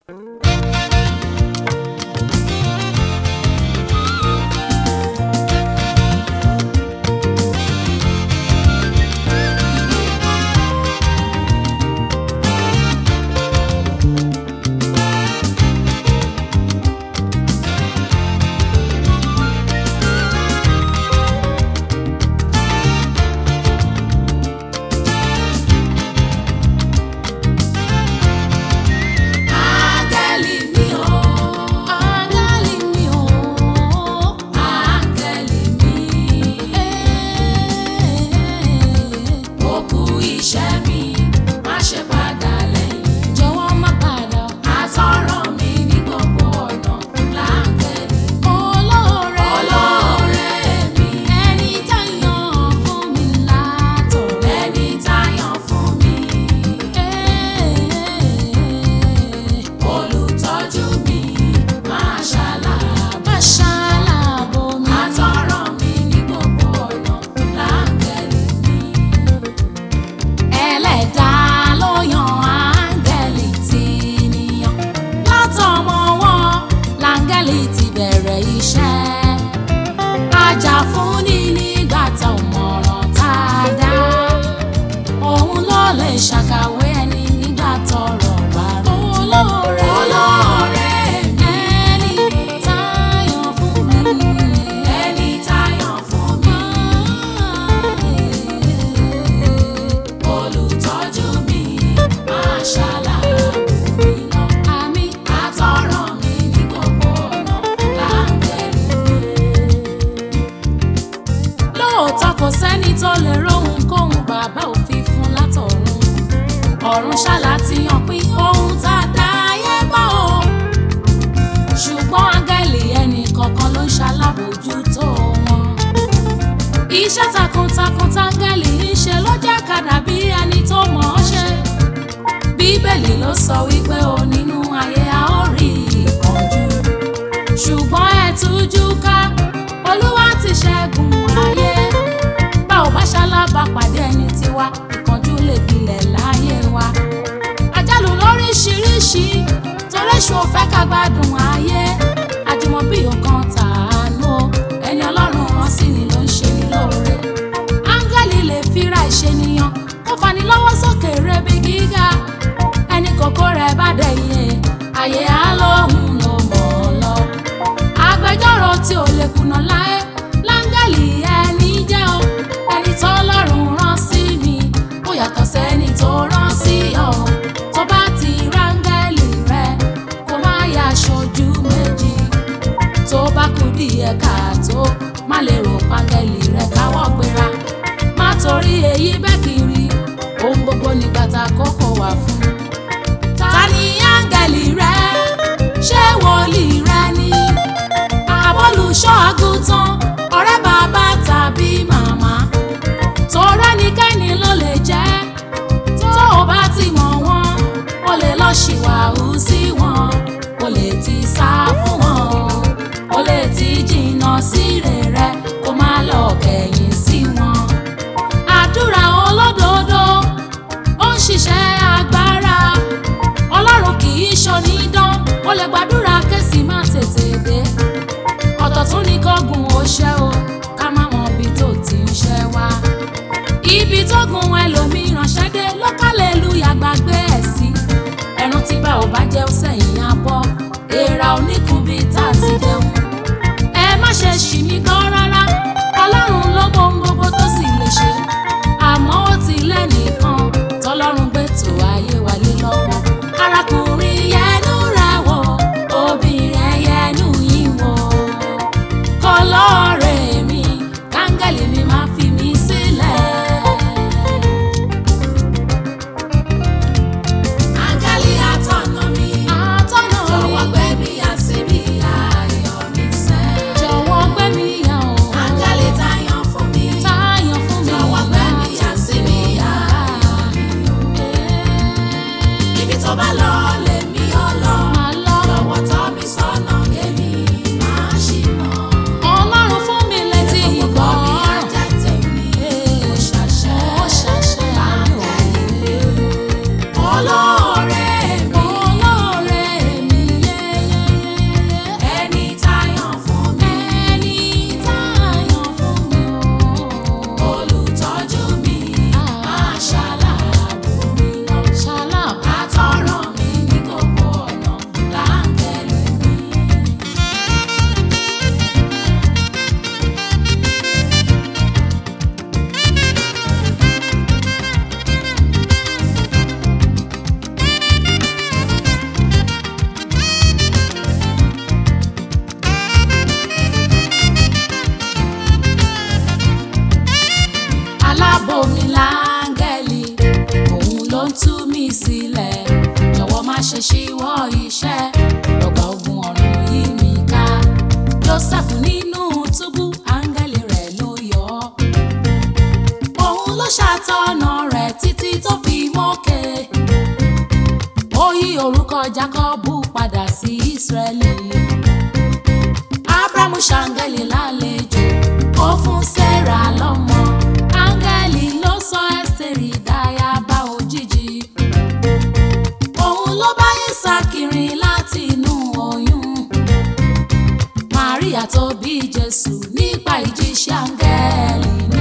Áńgẹ́lì mi o, áńgẹ́lì mi o, áńgẹ́lì mi. Ó kú iṣẹ́ mi, má ṣe padà lẹ́yìn. Jọ̀wọ́ má padà. Àtọ̀rọ̀ mi ní gbogbo ọ̀nà láńgẹ́lì. Olóore olóore mi. Ẹni tá yàn fún mi látọ̀. Ẹni tá yàn fún mi. Olùtọ́jú mi máa ṣàlàbò. Máa ṣàlàbò mi. Àtọ̀rọ̀ mi ní gbogbo ọ̀nà láńgẹ́lì mi. Ẹlẹ́dàá ló yan áńgẹ́lì tí níyàn. Látọmọ wọn láńgẹ́lì ti bẹ̀rẹ̀ iṣẹ́. Ajà-fúnni nígbà tá ò mọ̀ràn tá a dá. Òun ló lè ṣàkàwé ẹni nígbà tọ́rọ̀ bá rú. Olóore olóore mi. Ẹni táyàn fún mi. Ẹni táyàn fún mi. Olùtọ́jú mi máa ṣàlàyé mi lọ. Àmì àtọ̀rọ̀ mi ní gbogbo ọ̀nà láńgẹ́lì mi lóòótọ́ kò sẹ́ni tó lè róhun kóhun bàbá òfin fún látọ̀run ọ̀run ṣáàlà ti hàn pín ohun tá a dá ayé bá o ṣùgbọ́n áńgẹ́lì ẹnì kọ̀ọ̀kan ló ń ṣalábòójútó wọn iṣẹ́ takuntakun táńgẹ́lì ń ṣe ló jẹ́ ká dàbí ẹni tó mọ̀ ọ́ ṣe bíbélì ló sọ wípé o nínú ayé a ó rí ìpọ́njú ṣùgbọ́n ẹ tújú ká olúwa ti ṣẹ́gun ayé bá ò bá ṣalábà pàdé ẹni tiwa ìkánjú lè gbilẹ̀ láyé wa àjálù lóríṣiríṣi torí èṣù ò fẹ́ ká gbádùn ayé àjùmọ̀bí ọkàn tàánú o ẹni ọlọ́run rán sí ni ló ń ṣe ní lóore áńgẹ́lì lè fira ìṣènìyàn kó fani lọ́wọ́ sókè rebi gíga ẹni kòkó rẹ̀ bá dẹ̀yẹ ayé á lóhùn ló mọ̀ ọ́ lọ agbẹjọ́rò tí ò lè kùnà láé láńgẹ́lì ẹni jẹ́ o ẹni tó lọ́rùn rán sí mi ó yàtọ̀ sẹ́ni tó rán sí ọ tó bá ti ráńgẹ́lì rẹ kó má yà aṣojú méjì tó bá kú díẹ̀ káàtó má lè rò páńgẹ́lì rẹ káwọ́ gbéra má torí èyí bẹ́ẹ̀ kiri ohun gbogbo nígbà tá a kókó wà fún ta ni áńgẹ́lì rẹ ṣé wòlíì rẹ ni àbólùṣọ́ àgùntàn ọ̀rẹ́ bàbá tàbí màmá torẹ́ nikẹ́ni ló lè jẹ́ tó o bá ti mọ̀ wọ́n o lè lọ ṣìwàhù sí wọn o lè ti sá fún wọn o lè ti jìnnà sí rere kó má lọ kẹ̀yìn sí wọn àdúrà olódodo ó ń ṣiṣẹ́ agbára ọlọ́run kì í ṣonídán ó lè gbàdúrà kẹ́sì má tètè dé ọ̀tọ̀ tún ní kọ́gùn ó ṣẹ́ o ká má mọ ibi tó ti ń ṣẹ́ wá ibi tó gun ẹlòmíràn ṣẹ́ dé lọ́kàlẹ̀ lu yàgbàgbé ẹ̀ sí ẹran tí bá ò bá jẹ́ ó sẹ́yìn abọ́ èèrà oníkun bíi tá a ti jẹun ẹ má ṣe ṣì mí gbọ́ rárá ọlọ́run ló mọ ohun gbogbo tó sì lè ṣe àmọ́ ó ti lẹ́nìkan tọ́lọ́run gbé tó ayé wa lé lọ́wọ́ arákùnrin yẹnu rẹ̀ wò obìnrin yẹnu yín wò kọlọ́ọ̀rẹ́ mi káńgẹ́lì mi máa fi mí sílẹ̀. Áńgẹ́lì atọ́nà mi, atọ́nà mi, jọ̀wọ́ gbé mi yà síbi ayọ̀ mi sẹ́. Jọ̀wọ́ gbé mi yà o. Áńgẹ́lì táyàn fún mi, ṣe ṣíwọ́ iṣẹ́ lọ́gbà ogun ọ̀run yí mi ká Joseph nínú túbú áńgẹ́lì rẹ̀ ló yọ ọ́ òun ló ṣàtọ̀nà rẹ̀ títí tó fi mókè ó yí orúkọ Jákọ́bù padà sí Ísírẹ́lì Ábúráhámù ṣàǹgẹ́lì lálejò ó fún Sẹ́rà lọ́mọ áńgẹ́lì ló sọ Ẹ́sítérì dáyàbá òjijì òun ló bá Ísákì rìn láti inú oyún Màríà tó bí Jésù nípa ìjíṣẹ́ áńgẹ́lì